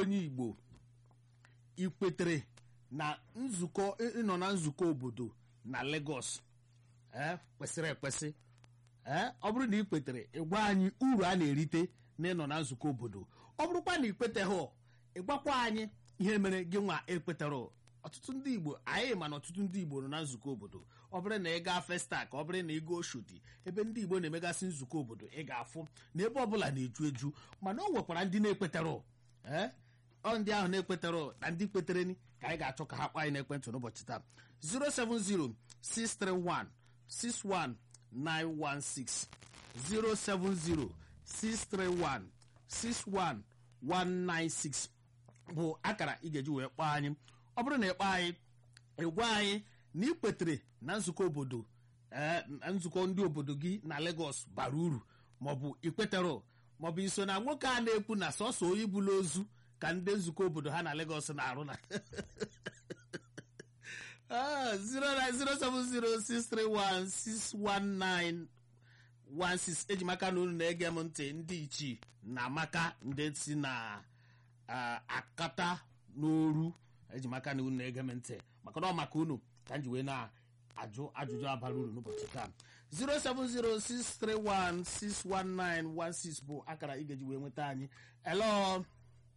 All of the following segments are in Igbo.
onye igbo ikwetere na nzukọ ịnọ na nzukọ obodo na Lagos ee kwesịrị ekwesị ee ọ bụrụ na ị kwetere ịgwa anyị uru a na-erite na ịnọ na nzukọ obodo ọ bụrụkwa na ikweteghị ịgwakwa anyị ihe mere gị nwa ekwetere ọtụtụ ndị igbo anyị ma na ọtụtụ ndị igbo nọ na nzukọ obodo ọ bụrụ na ị gaa festa ka ọ bụrụ na ị gaa oshodi ebe ndị igbo na-emegasị nzukọ obodo ị ga-afụ na ebe ọbụla na-eju eju mana o nwekwara ndị na-ekwetere ee ọ ndị ahụ na-ekwetere na ndị kwetere ka anyị ga-achọ ka ha kpaa anyị n'ekwentị n'ụbọchị taa 070 631 61916 070 631 61196 bụ akara ị ga-eji wee kpọọ anyị ọ bụrụ na ịkpọ anyị ịgwa anyị na ị kwetere na nzukọ obodo nzukọ ndị obodo gị na Lagos bara uru maọbụ ikwetere maọbụ iso na nwoke a na-ekwu na sọsọ onye bụla ozu ka ndị nzukọ obodo ha na Lagos na-arụ na 09063161916 eji maka na unu na-ege m ntị ndị ichie na amaka ndị si na akata n'oru eji maka na unu na-ege m ntị maka na ọ maka unu ka m ji wee na-ajụ ajụjụ abara uru n'ụbọchị taa 07063161916 bụ akara ị ga-eji wee nweta anyị elo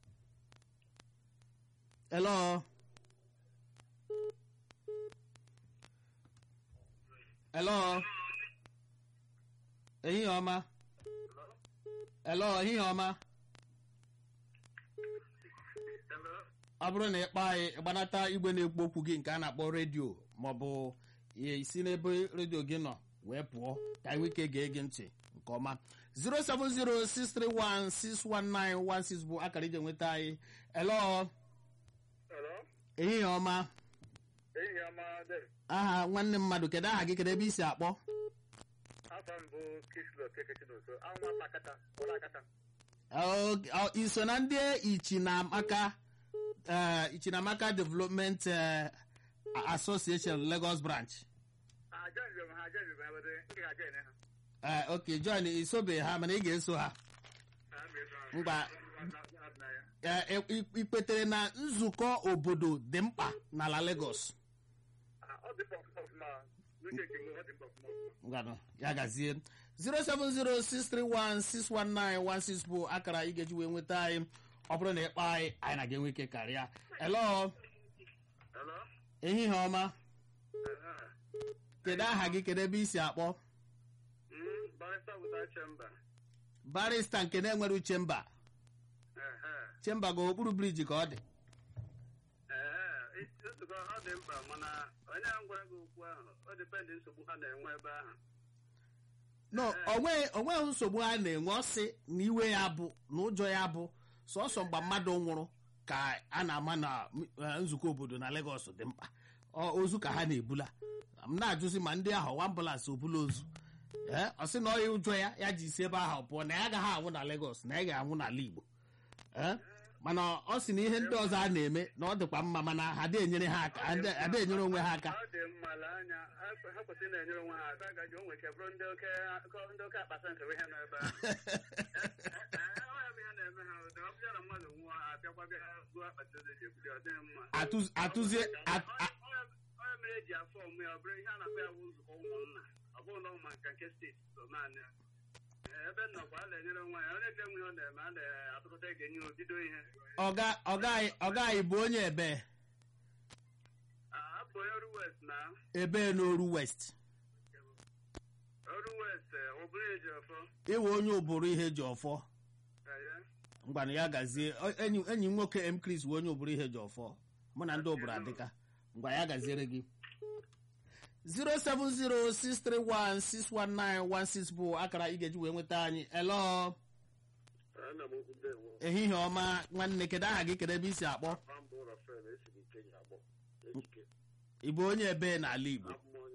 elo elo ehihie ọma elo ehihie ọma ọ bụrụ na ịkpọ anyị gbanata igwe na-ekwu okwu gị nke a na-akpọ redio maọbụ isi n'ebe redio gị nọ wee pụọ ka anyị ike gee gị ntị nke ọma 07063161916 bụ akara ije nweta anyị elo ehihie ọma aha nwanne mmadụ kedu aha gị kedu ebe i si akpọ iso na ndị ichinamaka ichinamaka development association lagos branch ok john isobe ha mana ị ga-eso ha mgba ikpetere na nzukọ obodo dị mkpa n'ala lagos ya gazie 07063161916 bụ akara ị ga-eji wee nweta anyị ọ bụrụ na ịkpọ anyị anyị na ga-enwe ike karịa elo ehihie ọma kedu aha gị kedu ebe i si akpọ barista nke na-enwere uche mba chemba ga okpuru briji ka ọ dị no onweghị nsogbu ha na-enwe ọsị na iwe ya bụ na ụjọ ya bụ sọsọ mgbe mmadụ nwụrụ ka a na-ama na nzukọ obodo na Lagos dị mkpa ozu ka ha na-ebula m na-ajụzi ma ndị ahụ ambụlansị obula ozu ee ọ sị na ọya ụjọ ya ya ji isi ebe ahụ pụọ na ya agaghị anwụ na Lagos na ya ga-anwụ n'ala Igbo ee mana ọ sị na ihe ndị ọzọ a na-eme na ọ dịkwa mma mana ha adịghị enyere ha aka adịghị enyere onwe ha aka atụzie mere eji afọ ọmụ ya ọ bụrụ ihe a na-akpọ ya bụ nzukọ ụmụnna ọ bụrụ na ụmụ nke nke steeti so naanị ebe nnọkwa a na-enyere nwa ya onye ga-enwe ihe ọ na-eme a na-atụkọta ege nye obido ihe ọga anyị bụ onye ebe abụ onye ọrụ west na ebe n'oru west ọrụ west ụbụrụ eji ọfọ ịwe onye ụbụrụ ihe ji ọfọ ngwanụ ya gazie enyi m nwoke m Chris wee onye ụbụrụ ihe ji ọfọ mụ na ndị ụbụrụ adịka ngwa ya gaziere gị 07063161916 bụ akara ị ga-eji wee nweta anyị elo ehihie ọma nwanne kedu aha gị kedu ebe i si akpọ ị bụ onye ebe n'ala Igbo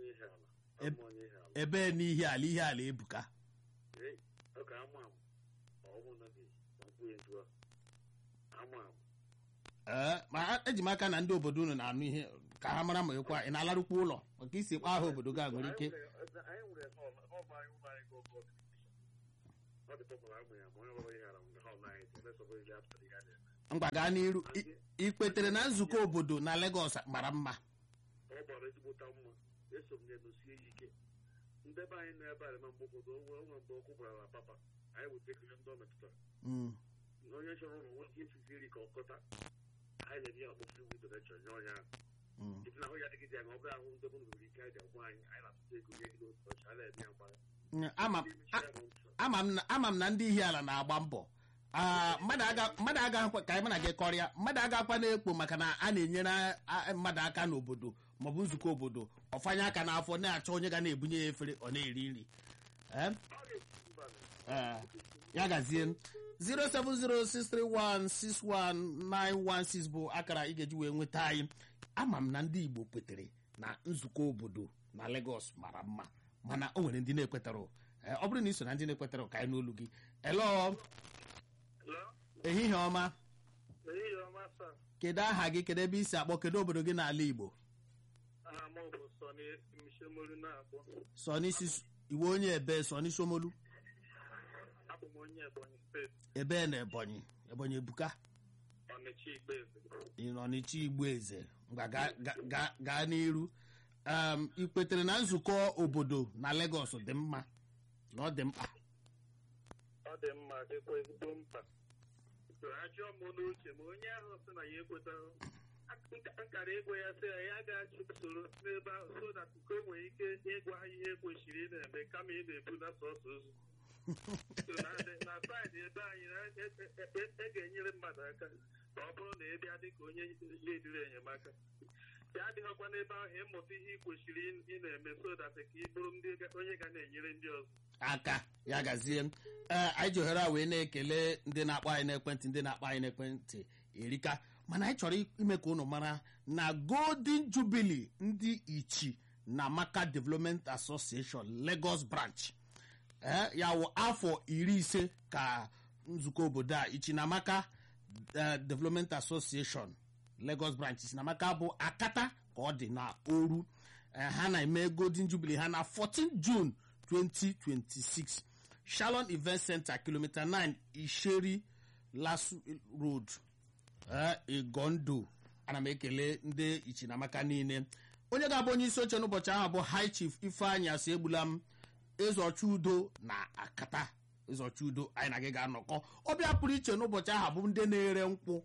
ebe n'ihi ala ihe ala ebuka ee ma eji m aka na ndị obodo unu na-anụ ihe ka ha mara ma ịkwa ị na-alarụkwa ụlọ maka isi kpọ aha obodo gị nwere ike ngwa gaa n'iru I- ikpetere na nzukọ obodo na Lagos mara mma ọ gbara ezigbota mma eso m ya nosie ya ike ndị be anyị nọ ebe a na mgbe ụfọdụ onwe onwe mgbe ọkụ gbara na papa anyị wetakere ndị ọ metụtara Mm, na onye chọrọ ụlọ nwoke ifizi nri ka ọ kọta anyị na-enye ya ọkpọfụ iwu donation nye ọnya mm. ibi na ahụ ya adịgide ya ma ọ bụrụ ahụ ndị bụrụ nwere ike anyị ga-agwa anyị anyị na-atụta ego nye gị n'otu ọchị a na-eme ya mgbara Mm, ama a- ama m na- ama m na ndị ihe ala na-agba mbọ Ah, mmadụ aga- mmadụ agaghịkwa ka anyị mana gị kọrịa mmadụ agakwa na-ekpo maka na a na-enyere a- mmadụ aka n'obodo maọbụ nzukọ obodo ọfanye aka n'afọ na-achọ onye ga na-ebunye ya efere ọ na-eri nri Eh? Eh, ya gazie 07063161916 bụ akara ị ga-eji wee nweta anyị ama m na ndị Igbo kwetere na nzukọ obodo na Lagos mara mma mana o nwere ndị na-ekwetara Eh, ọ bụrụ na ị so na ndị na-ekwetara ka anyị n'olu gị elo ehihie ọma ehihie ọma saa kedu aha gị kedu ebe i si akpọ kedu obodo gị n'ala Igbo aha m bụ sọni mshemolu na-akpọ sọ n'isi iwe onye ebe sọ n'isi omolu abụ m onye ebonyi steeti ebe na Ebonyi Ebonyi ebuka ọnịcha igbeeze ị nọ n'ịchị igbo eze ngwa gaa- gaa- gaa- gaa n'iru um, ị kwetere na nzukọ obodo na Lagos dị mma na ọ dị mkpa ọ dị mma dịkwa ezigbo mkpa ajụọ m n'uche ma onye ahụ sị na ya ekwetaghị Nka- nkara ego ya sị ya ya ga-achụ usoro n'ebe ahụ so that ka o nwere ike ịgwa ha ihe kwesịrị ị na-eme kama ị na-ebu na sọsọ ozu So na na saịdị ebe anyị na- e- e- e- e ga-enyere mmadụ aka ma ọ bụrụ na ị bịa dị ka onye lediri enyemaka ya adịghịkwa n'ebe ahụ ịmụta ihe ị kwesịrị ị- ị na-eme so that ka ị bụrụ ndị ga- onye ga na-enyere ndị ọzọ aka ya gazie ee anyị ji ohere a wee na-ekele ndị na-akpọ anyị n'ekwentị ndị na-akpọ anyị n'ekwentị erika mana anyị chọrọ ime ka unu mara na golden jubilee ndị ichi na maka development association lagos branch ee ya wụ afọ iri ise ka nzukọ obodo a ichinamaka eh, development association lagos branch ichinamaka bụ akata ka ọ dị na oru Eh, ha na-eme golden jubilee ha na 14 june 2026 shalon event center kilomita 9 isheri lasu road eh, igondo ana m ekele ndị ichinamaka niile onye ga-abụ onye isi oche n'ụbọchị ahụ bụ high chief ifeanyị asị egbula m ịzọcha udo na akata ịzọcha udo anyị na gị ga-anọkọ ọbịa pụrụ iche n'ụbọchị ahụ bụ ndị na-ere nkwụ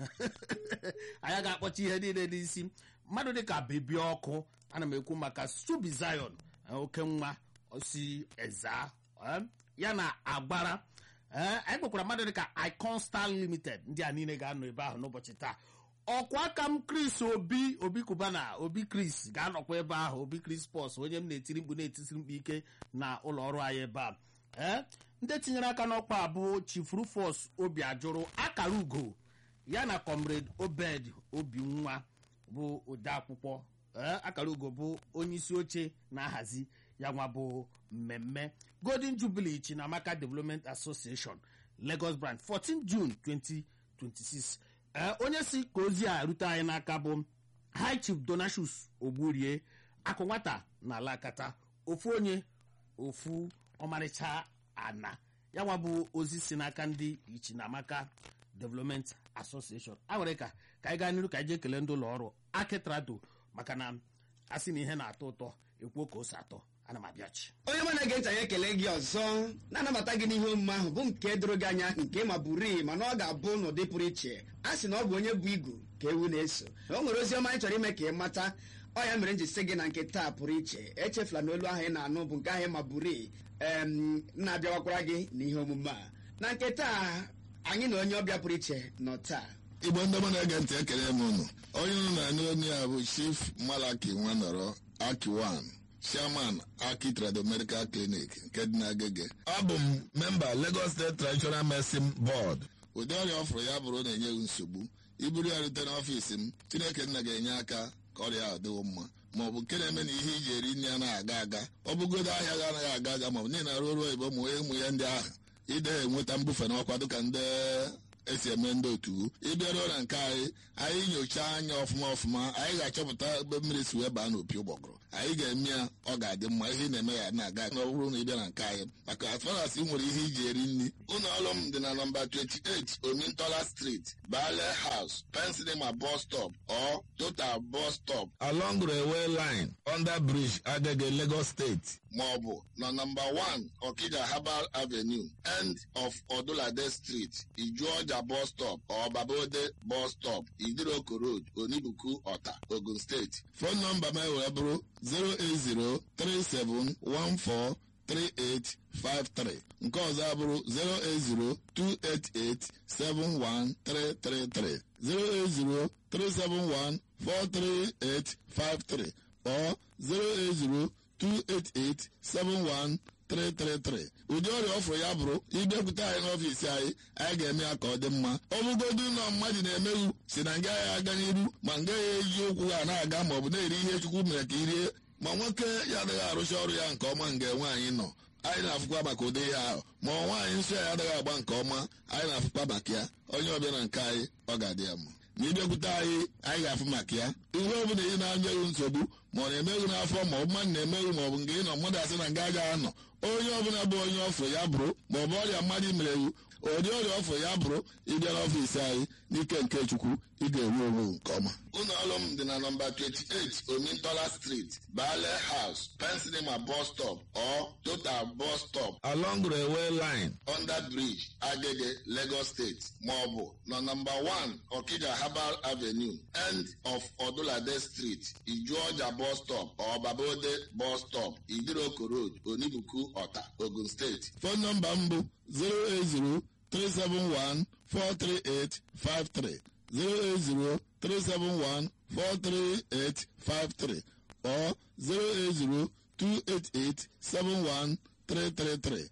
anyị ga-akpọcha ihe niile n'isi mmadụ dịka bebi ọkụ ana m ekwu maka subi zion eh, oke nwa si eza eh, ya na agbara eh, anyị kpekwara mmadụ dịka icon star limited ndị a niile ga-anọ ebe ahụ n'ụbọchị taa ọkwa aka m chris obi obi kubana obi chris ga-anọkwa ebe ahụ obi chris pos onye m na-etiri mkpu na-etisiri mkpu ike na ụlọ ọrụ anyị ebe a ee ndị tinyere aka n'ọkwa a bụ chief rufus obi ajụrụ akara ugo ya na comrade obed obi nwa bụ odeakwụkwọ ee akara ugo bụ onye isi oche na-ahazi ya nwa bụ mmemme golden jubilee chinamaka development association lagos branch 14 june 2026 ee onye si ka ozi a rute anyị n'aka bụ high chief donashus ogburie akụ nwata na alakata ofu onye ofu ọmarịcha ana ya nwa bụ ozi si n'aka ndị ichinamaka development association a nwere ka ka anyị gaa n'iru ka anyị jee kelee ndị ụlọ ọrụ akitrado maka na a sị na ihe na-atọ ụtọ ekwuo ka o si atọ ana m abịachi onye mụ na-ege ntị anyị ekele gị ọzọ na-anabata gị n'ihe omume ahụ bụ nke doro gị anya nke ma bụrii mana ọ ga-abụ n'ụdị pụrụ iche a sị na ọ bụ onye bụ igu ka ewu na-eso o nwere ozi ọma anyị chọrọ ime ka ị mata ọ ya mere m ji sị gị na nke taa pụrụ iche echefula na olu ahụ ị na-anụ bụ nke ahụ ma bụrii em na-abịawakwara gị n'ihe omume a na nke taa anyị na onye ọbịa pụrụ iche nọ taa igbo ndị mụ na-ege ntị ekele m unu onye unu na-anụ onye a bụ chief malaki nwanọrọ akiwan chairman aki trado medical clinic nke dị n'agege abụ m memba lagos state traditional medicine board ụdị ọrịa ọ fụrụ ya bụrụ na-enye gị nsogbu iburu ya rute n'ọfiisi m chineke nna ga-enye aka ka ọrịa ahụ dịwo mma ma ọ bụ nke na-eme na ihe iji eri nri anaghị aga aga ọ bụgodo ahịa gị anaghị aga aga ma ọ bụ niile na-arụ ọrụ oyibo ụmụ ụmụ ya ndị ahụ ide enweta mbufe n'ọkwa dịka ndị esi eme ndị otu ịbịaruo na nke anyị anyị nyochaa anya ọfụma ọfụma anyị ga-achọpụta ebe mmiri si wee baa n'opi ụgbọgụrụ anyị ga-eme ya ọ ga-adị mma ihe ị na-eme ya na-aga na ọ bụrụ na ị bịa na nke anyị maka as far as ị nwere ihe iji eri nri ụlọ ọrụ m dị na nọmba 28 omintola street bale house pensinema bus stop or total bus stop along railway line under bridge agege lagos state maọbụ na nọmba 1 okija herbal avenue end of odulade street ijuọja bus stop or babode bus stop idiroko road onibuku ọta ogun steeti fon nọmba m wee bụrụ 0803714 3853 nke ọzọ abụrụ 08028871333 08037143853 or 08028871333 ụdị ọrịa ọfụrụ ya bụrụ ịbịakwute anyị n'ọfiisi anyị anyị ga-eme ya ka ọ dị mma ọ bụgodu na mmadụ na-emeghu si na nga ya aga n'iru ma nga ya eji ụkwụ ha na-aga ma ọ bụ na-eri ihe chukwu mere ka irie ma nwoke ya adịghị arụcha ọrụ ya nke ọma nga nwaanyị nọ anyị na-afụkwa maka ụdị ihe ahụ ma nwaanyị nsọ ya adịghị agba nke ọma anyị na-afụkwa maka ya onye ọbịa na nke anyị ọ ga-adị ya mma ma ịbịakwute anyị anyị ga-afụ maka ya ihe ọ bụla ị na-anyeghị nsogbu ma ọ na-emeghị n'afọ ma ọ bụ mmadụ na-emeghị ma ọ bụ nke ị nọ mmadụ asị na nga agaghị anọ onye ọbụla bụ onye ọfụ ya bụrụ ma ọ bụ ọrịa mmadụ mere iwu ụdị ọrịa ọfụ ya bụrụ ịbịa n'ọfiisi anyị n'ike nke chukwu ị ga-enwe onwe nke ọma ụlọ ọrụ m dị na nọmba 28 omintola street bale house pensinema bus stop or total bus stop along railway line under bridge agege lagos state maọbụ na nọmba 1 okija herbal avenue end of odulade street ijuọja bus stop or babode bus stop idiroko road onibuku ọta ogun steeti fon nọmba m bụ 080 371 43853 08037143853 or 08028871333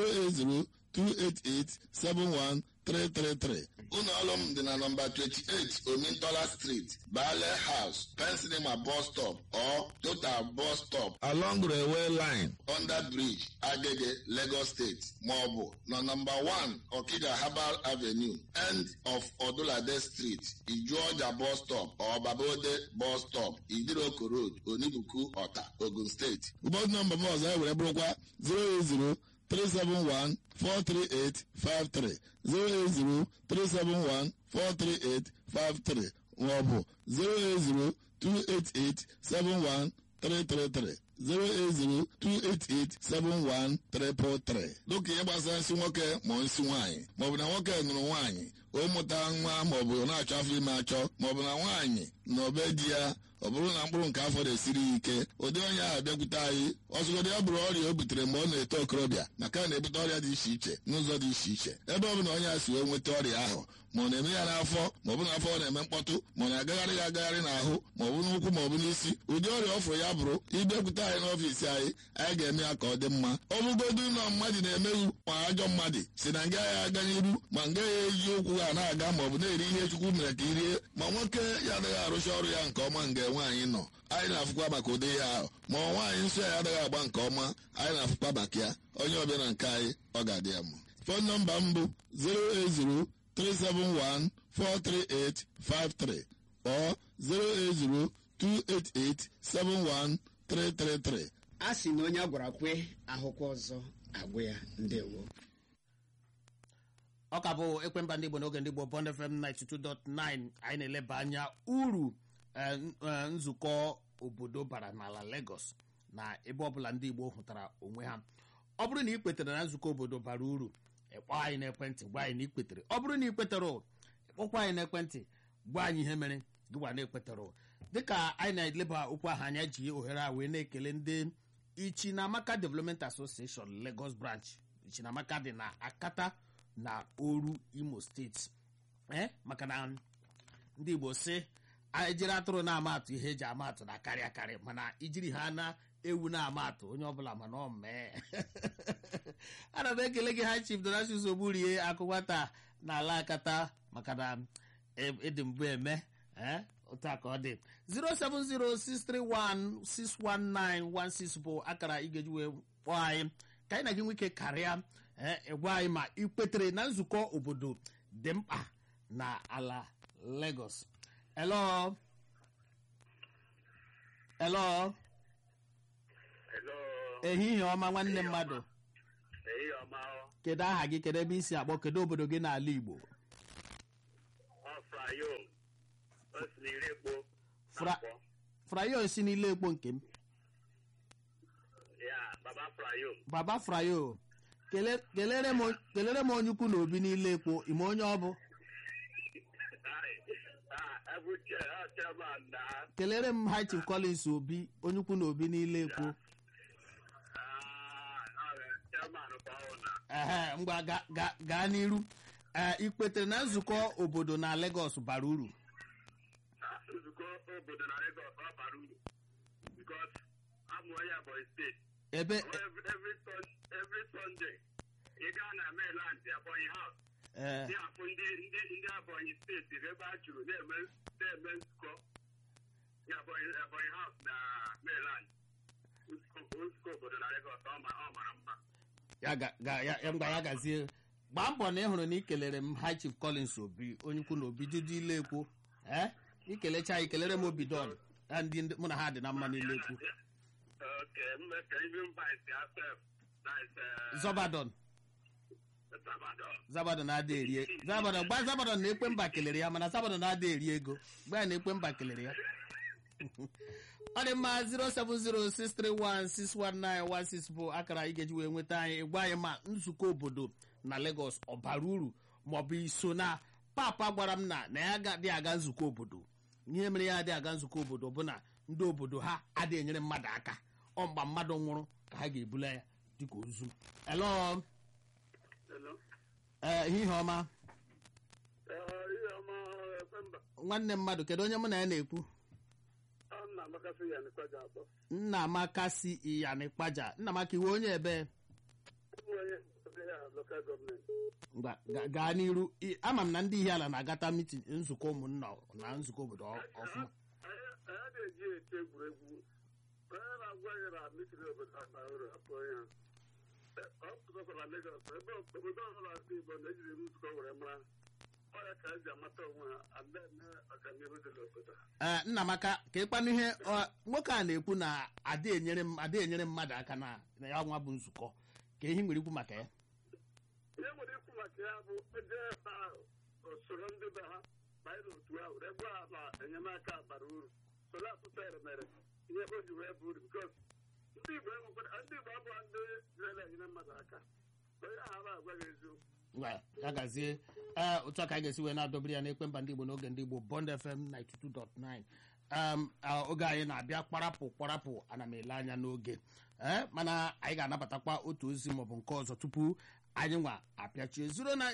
08028871333 ụlọ ọrụ m dị na nọmba 28 omintola street bale house pensinema bus stop or total bus stop along railway line under bridge agege lagos state maọbụ na nọmba 1 okija herbal avenue end of odulade street ijuọja bus stop or babode bus stop idiroko road onibuku ọta ogun steeti ụbọchị nọmba m ọzọ ewere bụrụkwa 080 371 43853 080 371-43853 maọbụ 08028871333 08028871333 dịka ihe gbasara nsị nwoke ma nsị nwaanyị maọbụ na nwoke nụrụ nwaanyị o mụta nwa maọbụ na-achọ afọ ime achọ maọbụ na nwaanyị na obe di ya ọ bụrụ na mkpụrụ nke afọ na-esiri ya ike ụdị onye ahụ bịakwute anyị ọzụgodị ya bụrụ ọrịa o butere mgbe ọ na-eto okorobịa maka na na-ebute ọrịa dị iche iche n'ụzọ dị iche iche ebe ọ bụla onye a si wee nweta ọrịa ahụ ma ọ na-eme ya n'afọ ma ọ bụ n'afọ ọ na-eme mkpọtụ ma ọ na-agagharị ya agagharị n'ahụ ma ọ bụ n'ụkwụ ma ọ bụ n'isi ụdị ọrịa ọfụrụ ya bụrụ ịbịakwute anyị n'ọfiisi anyị anyị ga-eme ya ka ọ dị mma ọ bụgodu na mmadụ na-emeghu ma ajọ mmadụ si na nga ya aga n'iru ma nga ya eji ụkwụ ha na-aga ma ọ bụ na-eri ihe chukwu mere ka irie ma nwoke ya adịghị arụcha ọrụ ya nke ọma nga nwaanyị nọ anyị na-afụkwa maka ụdị ihe ahụ ma nwaanyị nsọ ya adịghị agba nke ọma anyị na-afụkwa maka ya onye ọbịa na nke anyị ọ ga-adị ya mma fon nọmba m bụ 080 371 43853 or 08028871333 a sị na onye a gwara kwe ahụkwa ọzọ agwụ ya ndewo ọ ka bụ ekwemba ndị igbo n'oge ndị igbo bond fm 92.9 anyị na-eleba anya uru eh, n- eh, nzukọ obodo bara n'ala lagos na ebe ọbụla ndị igbo hụtara onwe ha ọ bụrụ na ị kwetere na nzukọ obodo bara uru ịkpọ anyị n'ekwentị gwa anyị na ị kwetere ọ bụrụ na ị kwetere ịkpọkwa anyị n'ekwentị gwa anyị ihe mere gịwa na-ekwetere dịka anyị na-eleba okwu ahụ anya ji ohere a wee na-ekele ndị ichinamaka development association lagos branch ichinamaka dị na akata na oru imo steeti ee maka na ndị igbo si ejiri atụrụ na-ama atụ ihe eji ama atụ na-akarị akarị mana ijiri ha na ewu na-ama atụ onye ọbụla mana ọ mee ana m ekele gị ha chief donasius ogburie akụkwata na ala akata maka na ịdị mbụ eme ee otu a ka ọ dị 07063161916 bụ akara ị ga-eji wee kpọọ anyị ka anyị na gị nwike karịa ee ịgwa anyị ma ị kwetere na nzukọ obodo dị mkpa na ala Lagos hello hello Hello. ehihie ọma nwanne mmadụ Ehihie ọma ọ. kedu aha gị kedu ebe isi akpọ kedu obodo gị n'ala Igbo Ọ Frayo. O si n'ire ekpo. Fra- na-akpọ. frayo si n'ile ekpo nke m Ya, Baba Frayo. baba frayo kele- kelere m o- kelere m onye ukwu na obi n'ile ekpo ime onye ọ bụ Ah, Ebu Che- ah, Chairman na kelere m high chief collins obi onye ukwu na obi n'ile ekpo ah, ah, Chairman kwa ọ na. ehe ngwa ga- ga- gaa n'iru ee ikpetere na nzukọ obodo na Lagos bara uru Ah, Nzukọ obodo na Lagos ọ bara uru. Because amụọ ya Ebonyi steeti. ebe Every, every, Sun- every Sunday, ị gaa na mainland Ebonyi House. ee ndị afọ ndị ndị ndị Ebonyi steeti ebe a jụrụ na-eme na-eme nzukọ na Ebonyi Ebonyi House na Maryland nzukọ nzukọ obodo na Lagos ọ ma- ọ mara mma ya ga- ga- ya- ya- ngwa ya gazie gbaa mbọ na ị hụrụ na ikelere m high chief collins obi onye ukwu na obi dudu ile ekpo ee ikelecha ya ikelere m obi don ya ndị ndị- mụ na ha dị na mma n'ile ekpo oke mme ka ibi mba isi asef na ise zọbadon Sabadon zabadon na-ada erie zabadon gba zabadon na ekpe mba kelere ya mana zabadon na-ada eri ego gba ya na ekpe mba kelere ya ọ dị mma 07063161916 bụ akara ị ga-eji wee nweta anyị gwa anyị ma nzukọ obodo na Lagos ọ bara uru maọbụ iso na papa gwara m na na ya adịghị aga nzukọ obodo ihe mere ya adịghị aga nzukọ obodo bụ na ndị obodo ha adịghị enyere mmadụ aka ọ mgba mmadụ nwụrụ ka ha ga-ebula ya dịka ozu elo Hello. ee ihe ọma Eh, ihe ọma Efemba nwanne mmadụ kedu onye mụ na ya na-ekwu ọ nna amakasị ya n'ikwa ji akpọ nna amaka si iyani kpaja nna amaka iwe onye ebe ụmụ onye ebe ya lokal gọọmenti ngwa ga- gaa n'iru I- ama m na ndị ihe ala na-agata mitin nzukọ ụmụnna na nzukọ obodo ọ- ọfụma anyị anyị na-eji eti egwuregwu onye na-agwa anyị na mitiri obodo akpa uru akpọ ya ọ pụtakwara Lagos ebe obodo ọbụla ndị Igbo na-ejiri nzukọ were mara ọya ka eji amata onwe ha and then ọganihu dị n'obodo ha ee nna amaka ka ịkpanụ ihe ọ- nwoke a na-ekwu na ada enyere m- ada enyere mmadụ aka na na ya nwa bụ nzukọ ka ihe nwere ikwu maka ya ihe nwere ikwu maka ya bụ eje ebe ahụ usoro ndị be ha banyere otu ahụ ebe a na enyemaka bara uru soro asụsụ eremere ihe o ji wee bụ uru bikos ndị Igbo enwekwara ndị Igbo abụọ ndị na enyere mmadụ aka onye ahụ na-agwa gị eziokwu ngwa ya gazie ee otu a ka anyị ga-esi wee na-adọbiri ya n'ekpe mba ndị Igbo n'oge ndị Igbo Bond FM 92.9 um, ah, oge anyị na-abịa kparapụ kparapụ ana m ele anya n'oge ee mana anyị ga-anabatakwa otu ozi maọbụ nke ọzọ tupu anyị nwa apịachie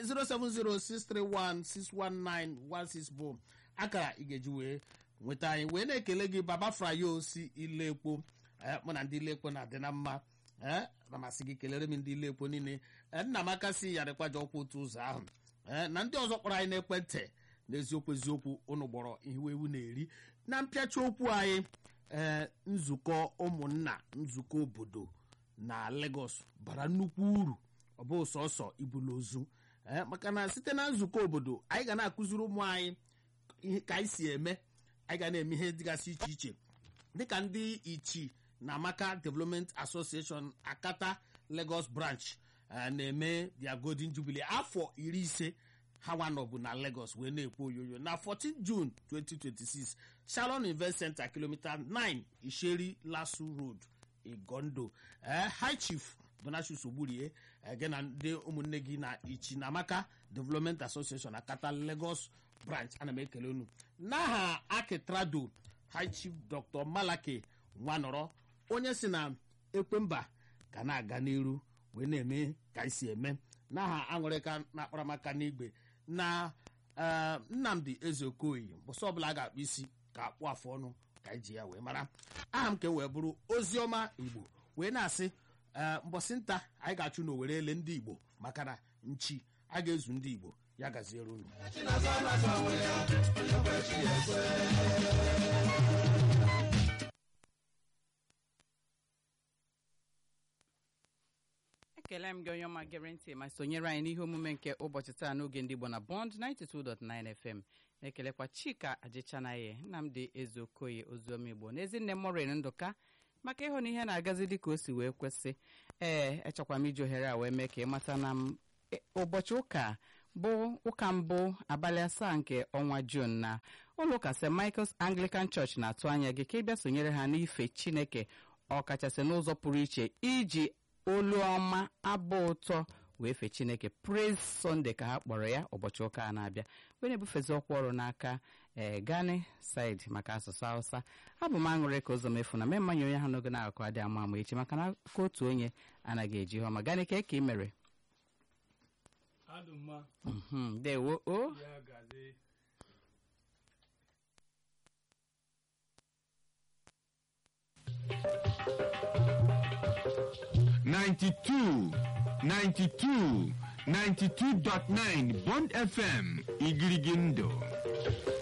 07063161916 bụ akara ị ga-eji wee nweta anyị wee na-ekele gị baba frayo si ilekpo ee mụ na ndị ilekpo na-adị na mma ee na masị gị kelere m ndị ilekpo niile ee, nna m aka si yarịkwaja ọkwa otu ụzọ ahụ ee na ndị ọzọ kpọrọ anyị n'ekwentị n'eziokwu eziokwu unu gbọrọ ihu ewu na-eri na mpịachi okwu anyị ee nzukọ ụmụnna nzukọ obodo na Lagos bara nnukwu uru ọ bụ sọsọ ibulu ozu ee maka na site na nzukọ obodo anyị ga na-akụziri ụmụ anyị ihe ka anyị si eme anyị ga na-eme ihe dịgasị iche iche dịka ndị ichi na Amaka Development Association Akata Lagos branch eh, na-eme their golden jubilee afọ iri ise ha nwanọbụ na Lagos wee na-ekwu oyoyo na 14 June 2026 Shalom Invest Center kilomita 9 Isheri Lasu Road Igondo eh, High Chief Donatius Ogburie eh, gị na ndị ụmụnne gị na ichi na Amaka Development Association Akata Lagos branch ana m ekele unu n'aha Akitrado High Chief Dr. Malaki Nwanọrọ onye si na ekwemba ga na-aga n'iru wee na-eme ka anyị si eme n'aha aṅụrịka na akparamaka n'igwe na eh, Nnamdi Ezeokoyi mbọsị ọbụla a ga-akpụ isi ka akpụ afụ ọnụ ka anyị ji ya wee mara aha m ka e wee bụrụ oziọma Igbo wee na-asị ee mbọsị nta anyị ga-achụ na owere ele ndị Igbo maka na nchi a ga-ezu ndị Igbo ya gaziere unu ekele m gị onye ọma gere ntị ma sonyere anyị n'ihe omume nke ụbọchị taa n'oge ndị Igbo na Bond 92.9 FM na-ekelekwa Chika Ajịchanaye Nnamdị Ezeokoye oziọma Igbo na ezinne Morin Ndụka maka ịhụ na ihe na-agazi dị ka o si wee kwesị ee echekwa m iji ohere a wee mee ka ị mata na m e- ụbọchị ụka bụ ụka mbụ abalị asaa nke ọnwa Jun na ụlọ ụka St. Michael's Anglican Church na-atụ anya gị ka ị bịa sonyere ha n'ife Chineke ọkachasị n'ụzọ pụrụ iche iji olu ọma abụ ụtọ wee fee Chineke Praise Sunday ka ha kpọrọ ya ụbọchị ụka a na-abịa wee na-ebufezi ọkwa ọrụ n'aka ee Gani Said maka asụsụ Hausa abụ m aṅụrị ka ụzọ mefu na mee mmanya onye ha n'oge na-akụ adị ama ama echi maka na aka otu onye anaghị eji ihe ọma Gani ka ka ị mere adụmma Mhm, ndewo o ya gazi Ninety-two, ninety-two, ninety-two dot nine Bond FM Igirigindo.